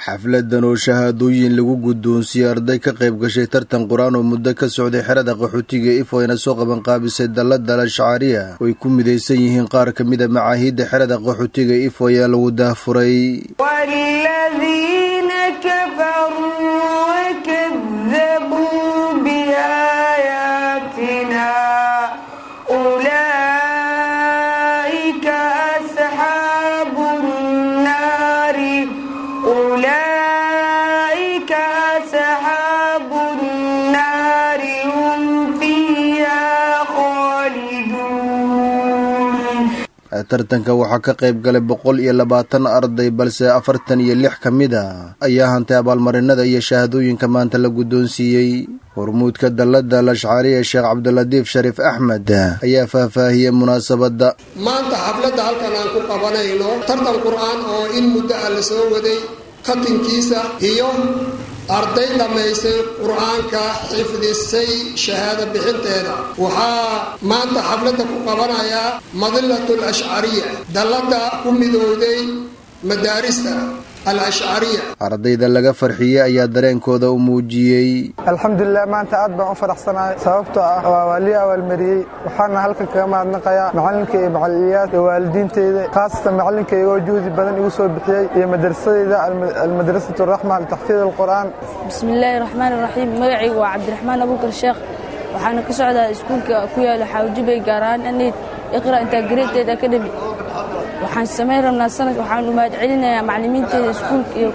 xafladan oo shahaadooyin lagu guddoonsiiyey arday ka qayb gashay tartan qur-aan oo muddo ka socday xerada qaxootiga ifo ayna soo qabanqaabisay dallada al-ashcaariya oo ay ku midaysan yihiin qaar ka mida macaahiidda xerada qaxootiga ifo ayaa lagu daahfuray tartanka waxaa ka qayb galay boqol iyo labaatan arday balse afartan iyo lix ka mid a ayaa hantay abaalmarinada iyo shahaadooyinka maanta la guddoonsiiyey hormuudka dallada al-ashcaariya sheekh cabdilatiif shariif axmed ayaa faahfaahiyey munaasabadda maanta xafladda halkan aan ku qabanayno tartan qur-aan oo in muddo ah la soo waday katinkiisa iyo arday dhammaysay qur-aanka xifdisay shahaado bixinteeda waxaa maanta xafladda ku qabanayaa madilat alashcariya dallada ku midowday madaarista alashcariya ardayda laga farxiyey ayaa dareenkooda u muujiyey alxamdulilah maanta aad baan u faraxsanahay sababtoo ah waa waa lii abaalmariyey waxaana halkan kaga mahadnaqayaa macallinka iyo macaliliyaad iyo waalidiinteyda khaasatan macallinkayga oo juhdi badan igu soo bixiyey iyo madrasadeyda almadrasatu raxma litaxfiid alqur'aan bismillaahi raxmaani raxiim magacaygu waa cabdiraxmaan abuukar sheekh waxaana ka socdaa iskuulka ku yaala xaawjibay gaar ahaan anayd iqra integrated academy waxaan samayn rabnaa sanad waxaanu mahad celinayaa macallimiinteeda iskuulka iyo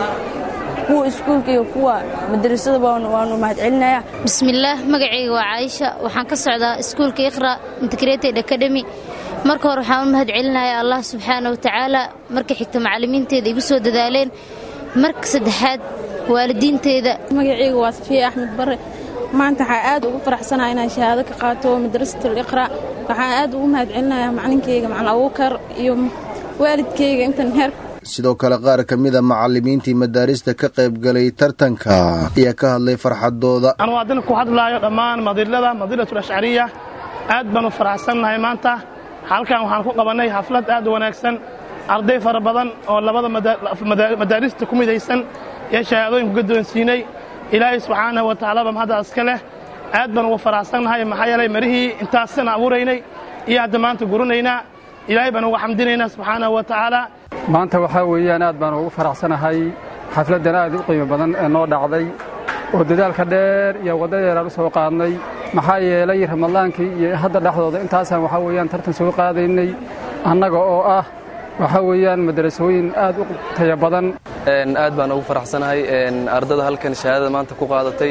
kuwa iskuulka iyo kuwa madrasadaba waanu mahad celinayaa bismillaah magacayga waa caaisha waxaan ka socdaa iskuulka iqra integrated academy marka hore waxaan u mahad celinayaa allah subxaana watacaala marka xigta macallimiinteeda igu soo dadaaleen marka saddexaad waalidiinteeda magacayga waa safiya axmed bare maanta waxaa aad ugu faraxsanaha inaan shahaado ka qaato madrasatul iqra waxaan aad ugu mahad celinayaa macalinkayga macalin abuukar iyo waalidkayga intan heer sidoo kale qaar ka mida macallimiintii madaarista ka qayb galay tartanka ayaa ka hadlay farxadooda anuu haddana ku hadlaayo dhammaan madilada madilatul ashcariya aad baan u faraxsannahay maanta halkan waxaan ku qabannay xaflad aad u wanaagsan arday fara badan oo labada madaarista ku midaysan ee shahaadooyinku guddoonsiinay ilaahay subxaanahu wa tacaalaba mahadda iska leh aad baan ugu faraxsannahay maxaa yeelay marihii intaasana abuuraynay iyo hadda maanta guranaynaa ilaahay baan uga xamdinaynaa subxaanahu wa tacaala maanta waxaa weeyaan aad baan ugu faraxsanahay xafladdan aad u qiimo badan ee noo dhacday oo dadaalka dheer iyo wadda dheeraan u soo qaadnay maxaa yeelay ramadaankii iyo hadda dhexdooda intaasaan waxaa weeyaan tartan soo qaadaynay annaga oo ah waxaa weeyaan madrasooyin aad u taya badan aad baan ugu faraxsanahay ardada halkan shahaadada maanta ku qaadatay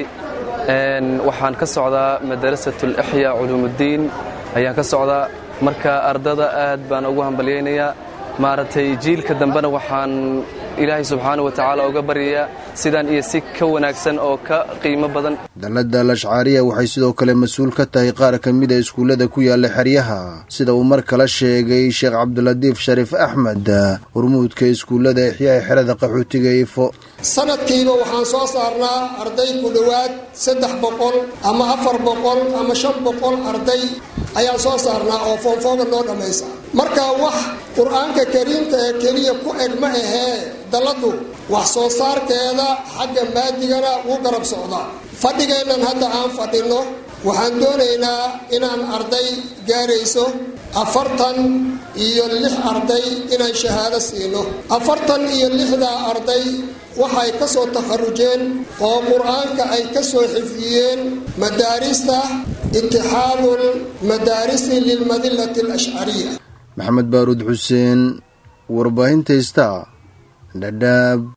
waxaan ka socdaa madrasatul ixya culuumuddiin ayaan ka socdaa marka ardada aad baan ugu hambalyaynayaa maaragtay jiilka dambena waxaan ilaahay subxaana wa tacaala uga baryayaa sidaan iyo si ka wanaagsan oo ka qiimo badan dallada al-ashcaariya waxay sidoo kale mas-uul ka tahay qaar ka mida iskuullada ku yaalla xeryaha sida uu mar kale sheegay sheekh cabdilatiif shariif axmed hormuudka iskuullada ixyaha xerada qaxootiga ifo sanadkiiba waxaan soo saarnaa arday ku dhowaad saddex boqol ama afar boqol ama shan boqol arday ayaan soo saarnaa oo foonfooga noo dhammaysa marka wax qur-aanka kariimka ee keliya ku eg ma ahee dalladu wax soo saarkeeda xagga maadigana wuu garab socdaa fadhigeennan hadda aan fadhinno waxaan doonaynaa inaan arday gaarayso afartan iyo lix arday inaan shahaado siino afartan iyo lixdaa arday waxay ka soo takharujeen oo qur-aanka ay ka soo xifdiyeen madaarista itixaadul madaarisi lilmadillati alashcariya maxamed baaruud xuseen warbaahinta ista dhadhaab